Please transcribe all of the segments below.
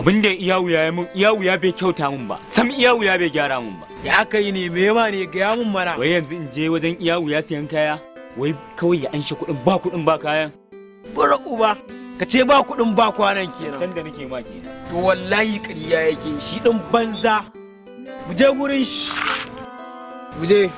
abin da iyawu ya mun iyawu ya bai kyauta mun ba sam iyawu ya bai gyara mun ba ya aka yi ne me ma ne gaya mun mana wai yanzu in je wajen iyawu ya siyan kaya wai kawai ya anshe kuɗin ba kuɗin ba kayan bura uba ka ce ba kuɗin ba kwanan kenan can da nake ma kenan to wallahi ƙarya yake shi ɗin banza mu je gurin shi mu je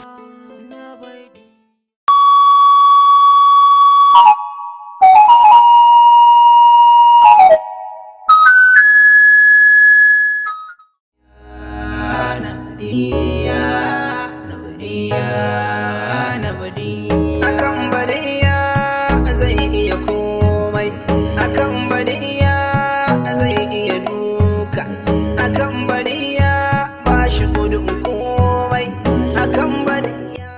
akan badiya zai iya komai akan badiya zai iya duka akan badiya ba shi gudun komai akan badiya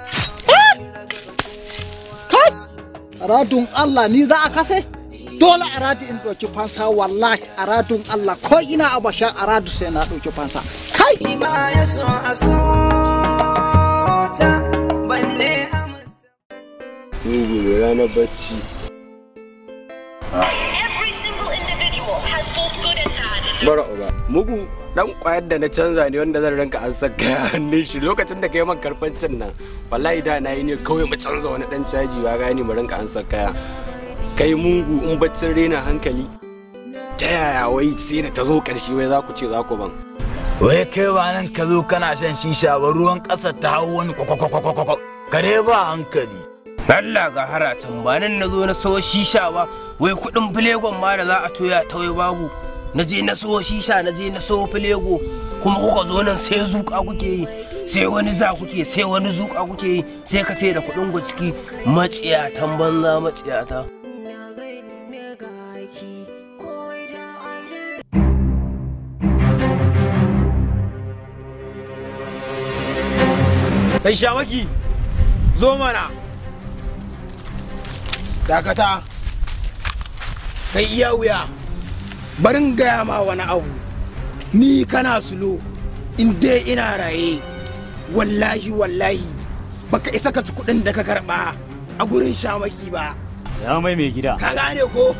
Aradun Allah ni za a kase? Dole aradu in ɗauki fansa wallahi aradun Allah ko ina a basha aradu sai na ɗauki fansa. Kai! ma ya so a so ta balle a Mugu da ranar bacci. Every single individual has both good and bad. Bara uba. Mugu dan kwayar da na canza ne wanda zan ranka an saka ya hannun shi lokacin da kai man karfancin nan wallahi da na yi ne kawai mu canza wani dan caji wa gani mu ranka an saka ya kai mugu in baccin rena hankali ta yaya wai sai da ta zo karshe wai za ku ce za ku ban wai kai ba nan ka zo kana shan shisha ba ruwan ƙasa ta hau wani kwakwakwakwakwa kare ba hankali Allah ga haratan ba nan na zo na sawo shisha ba wai kuɗin filegon ma da za a toya ta wai babu na je na sawo shisha na je na sawo filego kuma kuka zo nan sai zuƙa kuke yi sai wani za kuke sai wani zuƙa kuke yi sai ka ce da kuɗin ciki maciyatan banza maciyata kai shamaki zo mana dakata kai iya wuya barin gaya ma wani abu ni kana sulo in dai ina raye wallahi wallahi baka isa ka ci kuɗin da ka karɓa a gurin shamaki ba ya mai mai gida ka gane ko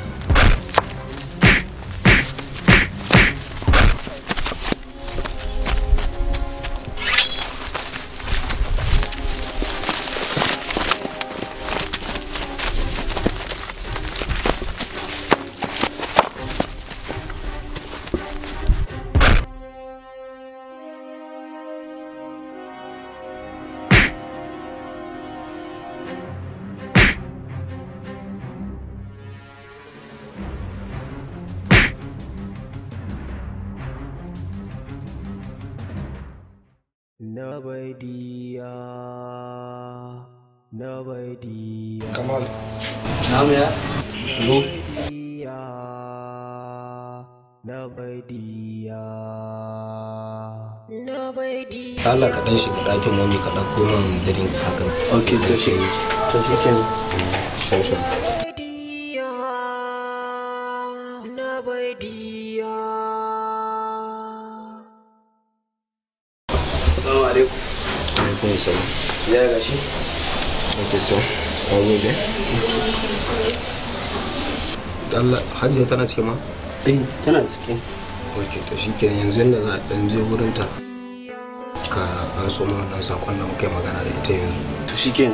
Nabadiya Nabadiya Kamal. Namu ya? Zo. Nabadiya Allah ka dan shiga ɗakin mami ka ɗauko min drinks haka. Ok, to shi. To shi kenan. Shan shan. Assalamu alaikum. Alaikum salam. Ya gashi. Ok to. An gode. Allah Hajiya tana ce ma? Eh, tana cikin. Ok to shi kenan yanzu yadda za a ɗan je wurin ta. Ka an so ma wannan sakon da muka yi magana da ita yanzu. To shi kenan.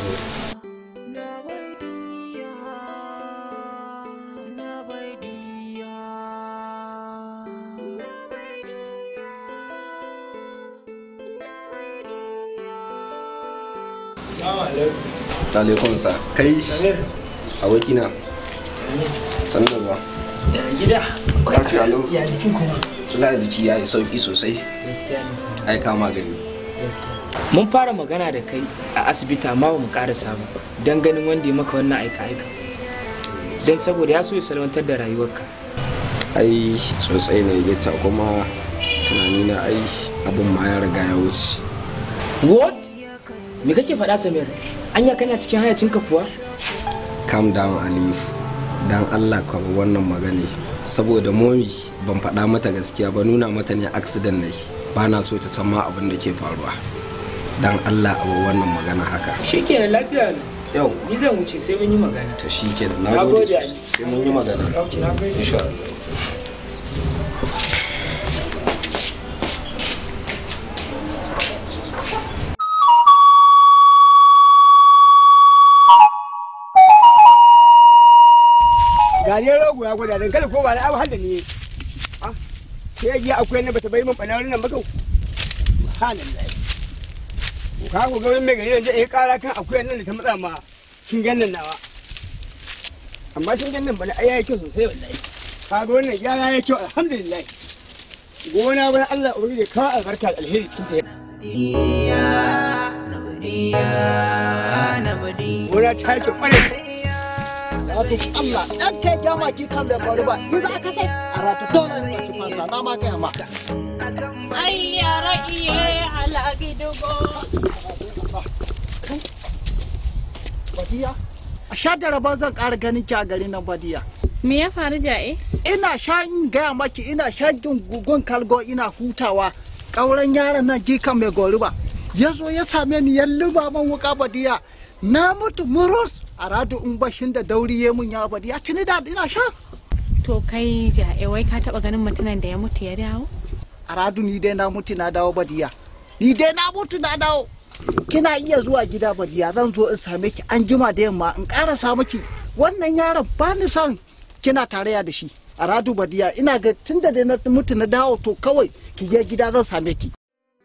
Alaikum sa. Kai abokina. Sannu da zuwa. gida Lafiya lau. ya jikin kuma Sula jiki ya yi sauki sosai. gaskiya ne sa Ai kama gani. gaskiya mun fara magana da kai a asibiti amma ba mu karasa ba don ganin wanda ya maka wannan aika aika don saboda ya so ya salwantar da rayuwarka ai sosai ne ya ta kuma tunani na ai abin ma ya riga ya wuce what me kake faɗa samir anya kana cikin hayacinka kuwa calm down alif dan allah ka bar wannan magana saboda momi ban faɗa mata gaskiya ba nuna mata ne accident ne ba na so ta san ma abin da ke faruwa dan allah a bar wannan magana haka shikenan lafiya ne yau ni zan wuce sai mun yi magana to shi ke Na na gode, gode Ali. sai mun yi magana Na gode. insha Allah ga ne rogo ya gwada dankali ko ba na abu hada ne ke yi akwai na bata bai min bana nan ba kau halin lai ka ku ga wani mai gari yanzu ya kara kan akwai nan da ta matsa ma kin ganin nawa amma kin ganin bana ai yayi kyau sosai wallahi ka ga wannan gyara yayi kyau alhamdulillah gona bana Allah ubangiji ka albarka da alheri cikin ta gona ta yi kyau kwarai Wato Allah ɗan kai gyama ki kan bai kwari ba, ni za ka sai a rata dole ne ki fansa na ma gaya ma. Ai yara iye halagi dugo. Badiya, a sha da raba zan ƙara ganin ki a garin nan Badiya. Me ya faru ja'e? Ina sha in gaya maki ina sha gugun kalgo ina hutawa ƙauren yaron nan jikan mai goriba. Ya zo ya same ni ya luba man wuka Badiya. Na mutu murus a radu in bashin da dauri ya mun ya Badiya tuni da ina sha. To kai ja'e wai ka taba ganin mutumin da ya mutu ya dawo? A radu ni dai na mutu na dawo Badiya. Ni dai na mutu na dawo. Kina iya zuwa gida Badiya zan zo in same ki an jima da yamma in ƙarasa miki wannan yaron ba ni son kina tarayya da shi a radu badiya ina ga tun da dai na mutu na dawo to kawai ki je gida zan same ki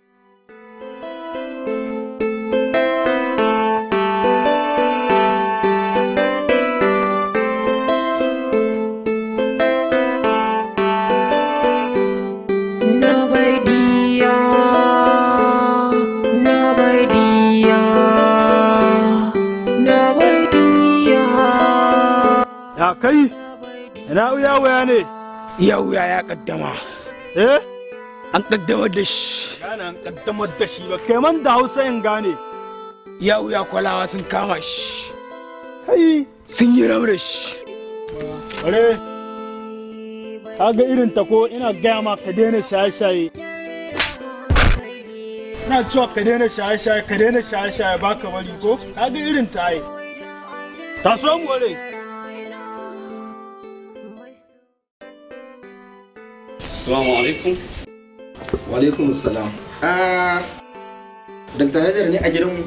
Ya kai, ina wuya wuya ne? iya wuya ya kaddama Eh? an kaddamar da shi Gane an kaddamar da shi ba, kai man da Hausa in gane. iya wuya kwalawa sun kama shi Kai, sun yi rabu da shi bare, ka ga irin ta ko ina gaya ma ka daina shaye-shaye. Ina cewa ka daina shaye-shaye, ka daina shaye-shaye ba ka bari ko? Ka ga irin ta ai. Ta so mu ware. Assalamu alaikum. Walaikum salam. Ah, Dr. Haidar ne a gidanmu?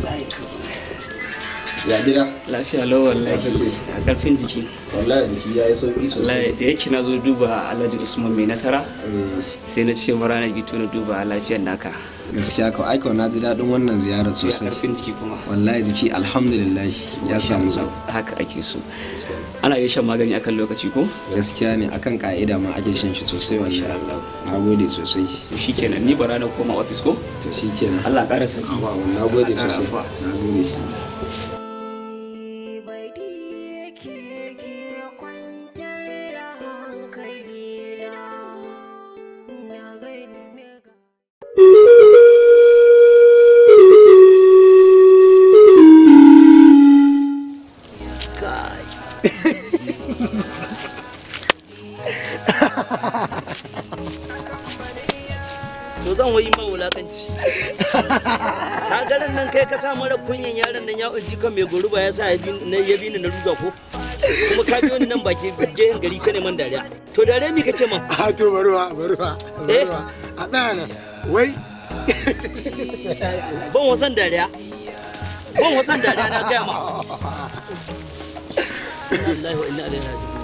Ya gida? lafiya lau wallahi a karfin jiki Wallahi jiki ya yi sauƙi wallahi sosai. da yake na zo duba alhaji usman mai nasara sai na ce mara na gito na duba lafiyar naka Gaskiya ka aika na ji daɗin wannan ziyarar ya sosai. karfin jiki kuma Wallahi jiki alhamdulillah ya samu sau. haka ake so ana yin shan magani akan lokaci ko Gaskiya ne akan ka'ida ma ake shan shi sosai wallahi. Na gode sosai. to shikenan ni bara na koma ofis ko To shi kenan. Allah ƙara sauki Na gode Allah ƙara sosai. afuwa. Na gode. to zan wayi ma wulakanci ka garin nan kai ka sa mara kunyan yaron nan ya uji kan mai goruba ya sa ya bi ni na ruga ko kuma ka biyo ni nan baki gehen gari ka neman dariya to dariya mi kake man a to baruwa baruwa eh a ɗaya nan wai ban wasan dariya ban wasan dariya na gaya ma wallahi wa inna ilaihi raji'un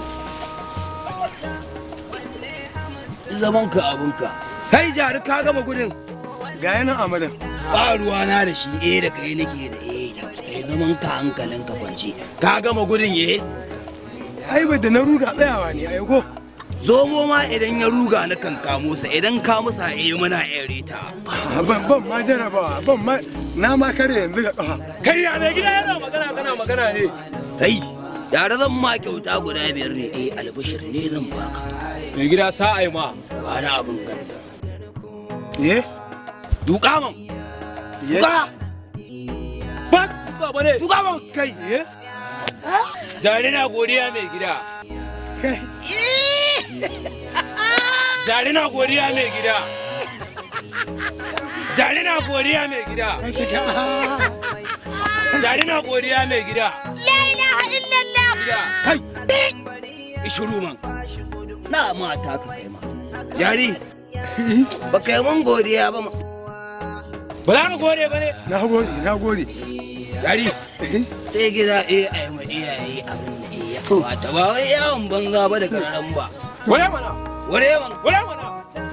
zaman ka abunka kai jari ka gama gudun Ga yanan amadan. ba ruwa na da shi eh da kai nake da eh da kai zaman ka hankalin ka kwance ka gama gudun eh Ai ba da na ruga tsayawa ne ai ko. zomo ma idan ya ruga na kan kamo sa idan ka musa eh muna ere ta Ban ban ma jarabawa, ban ma na ma kare yanzu ga kafa. kai ya mai gida yana magana kana magana ne kai yara zan ma kyauta guda biyar ne eh albashir ne zan baka Mai gida sa'ai ma. ba na abin ganta Eh? duka man duka Ba, ba ne. duka man kai Eh? Jari na godiya mai gida. Jari na godiya mai gida. Jari na godiya mai gida. Jari na godiya mai gida. La ilaha illallah. Gida. kai shiru man na mata ka kai ma Yari, ba ka yi mun godiya ba ma. Ba za mu gode ba ne. Na gode, na gode. Yari, sai gida eh a yi ma iyaye abin da eh ya kamata ba wai yawon banza ba da kararan ba. Wale mana. Ware mana. Wale mana.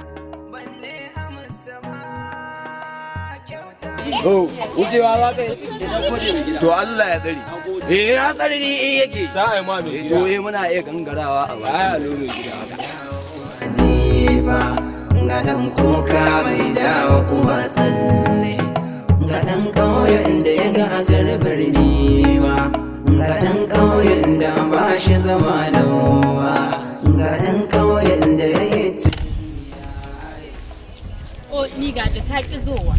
Oh, wucewa za ka yi? To Allah ya tsari. Eh, ya tsari ni eh yake. Za a yi ma mai To eh muna iya gangarawa a baya lo mai gida haka. jifa ga ɗan kuka mai jawo uwa tsalle ga ɗan ƙauyen da ya ga azar birni ba ga ɗan ƙauyen da ba shi zama da wa ga ɗan ƙauyen da ya yi O ni ga ta ki zowa.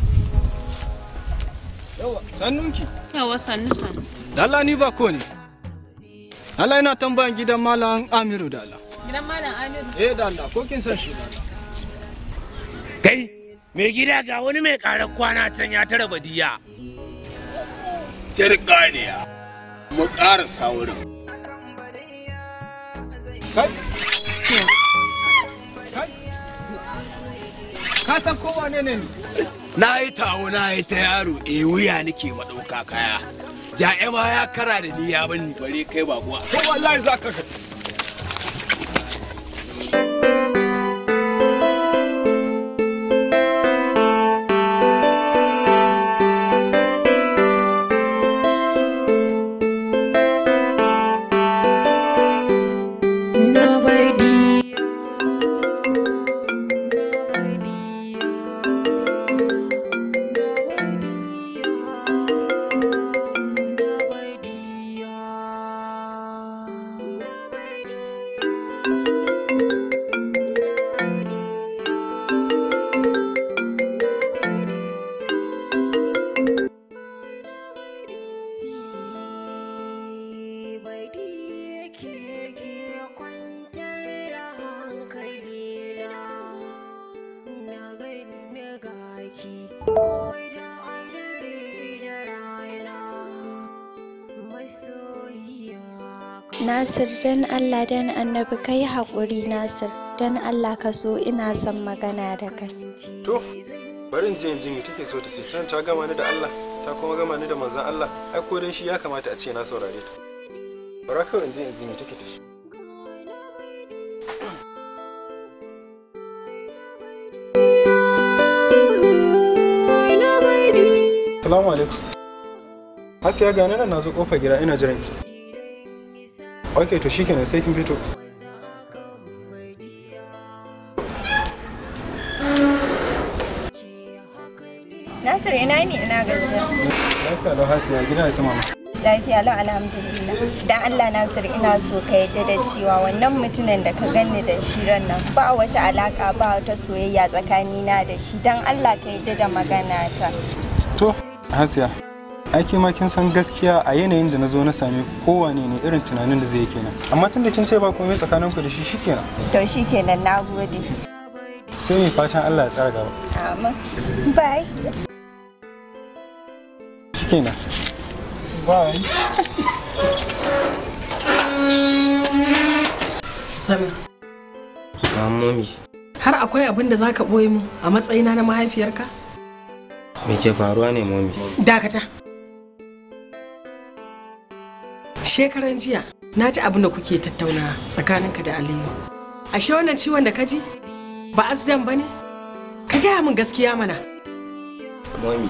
Yawa, sannunki. Yawa sannu sannu. Allah ni ba ko ne. Allah yana tambayan gidan Malam Amiru da Allah. Gidan Malam Amiru. Eh da Allah, ko kin san shi da Kai, mai gida ga wani mai ƙarar kwana can ya tara badiya. Cirkaniya. Mu ƙarasa wurin. Kai. Ka san ko wane ne? Na yi tawo na yi ta yaro e wuya nake maɗauka kaya. Ja'e ma ya kara da ni ya bani bare kai ba kuwa. Ko wallahi za ka Nasir dan Allah dan annabi ka yi haƙuri Nasir dan Allah ka so ina son magana da kai. To, bari in je in ji me take so ta ce tan ta gama ni da Allah ta kuma gama ni da manzon Allah ai ko dan shi ya kamata a ce na saurare ta. Bara kawai in je in ji me take ta ce. Salamu alaikum. Asiya gane nan na zo kofar gida ina jiran ki. Ok to shikenan sai kin fito. Nasir ina ne ina gajiya. Lafiya lau Hasiya gida ya sama ma. Lafiya lau alhamdulillah. Dan Allah Nasir ina so ka yadda da cewa wannan mutumin da ka ganni da shi ran nan ba wata alaka ba wata soyayya tsakanina da shi dan Allah ka yadda da magana ta. To, Hasiya, aiki ma kin san gaskiya a yanayin da na zo na same kowane ne irin tunanin da zai yi kenan. Amma tun da kin ce ba komai tsakaninku da shi shikenan. To shikenan nagode. Sai mai fatan Allah ya tsara gaba. Amin. Bye. Shikenan. Bye. Sami, Mamomi, har akwai abin da za ka ɓoye mu a matsayina na mahaifiyarka? me ke faruwa ne momi? Dakata. Shekaran jiya, na ji abin da kuke tattauna tsakaninka da Aliyu. Ashe wannan ciwon da ka ji? Ba azdan ba ne? Ka gaya min gaskiya mana. Momi,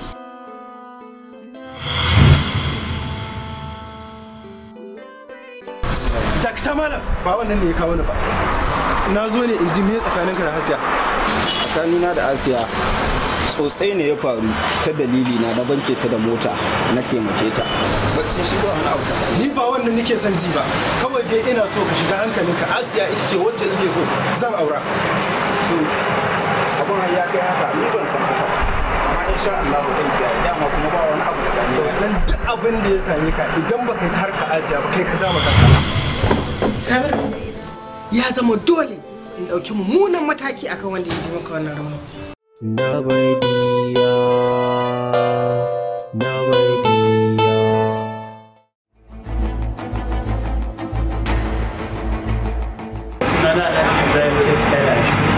Dakta malam ba wannan ne ya kawo ni ba. Na zo ne in ji me tsakaninka da Hasiya. tsakanina da asiya tsotsai ne ya faru ta dalili na na banke ta da mota na taimake ta Bacci shi ba wani abu tsakani. Ni ba wannan nake son ji ba. Kawai dai ina so ka shiga hankalinka Asiya ita ce wacce nake so zan aura. to abun har ya kai haka ni ban san haka amma insha Allah zan kiyaye dama kuma ba wani abu tsakani Wannan duk abin da ya same ka idan baka yi harka Asiya ba kai ka ja maka kanka. Samir, ya zama dole in ɗauki mummunan mataki akan wanda ya ji maka wannan rauni. Nabadiya, Nabadiya. sunana Alhaji Ibrahim Keska da shi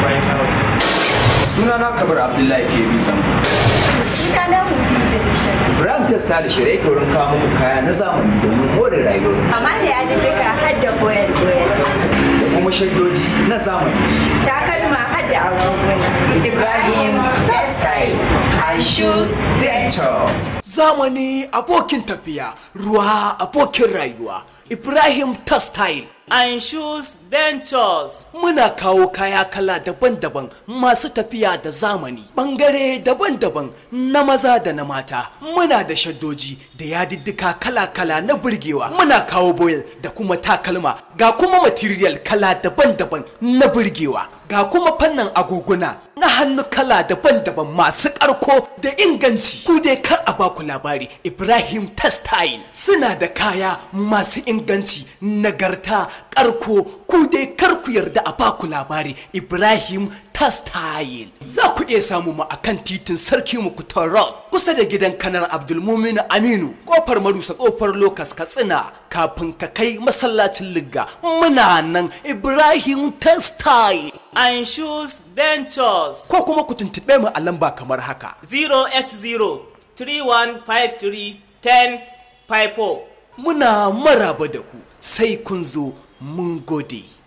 White House. Suna na Kabir Abdullahi ke bi sam. Suna na Hubi da Bishop. Ibrahim ta sali shirye ke wurin kawo muku kaya na zamani domin more rayuwar Amma da ya duka har da koyar koyar. da kuma shaddoji na zamani. Takalma har da agoguna. Ibrahim Textile and Shoes Ventures. Zamani abokin tafiya, ruwa abokin rayuwa. Ibrahim Textile. And Shoes Ventures. Muna kawo kaya kala daban-daban masu tafiya da zamani, ɓangare daban-daban na maza da na mata. Muna da shaddoji da yadiddika kala-kala na burgewa. Muna kawo boyel da kuma takalma, ga kuma material kala daban-daban na burgewa. Ga kuma fannin agoguna na hannu kala daban-daban masu ƙarko da inganci. Ku dai kar a baku labari, Ibrahim Textile suna da kaya masu inganci, nagarta, ƙarko, ku dai kar ku yarda a baku labari, Ibrahim Textile. Za ku iya samu mu akan titin Sarki Mukutar Road, kusa da gidan kanar Abdulmumin Aminu, kofar Marusa kofar Lokas Katsina, kafin ka kai masallacin Ligga. Muna nan Ibrahim Textile. And Shoes Ventures. Ko kuma ku tuntuɓe mu a lamba kamar haka. 080 3153 1054. Muna maraba da ku sai kun zo mun gode.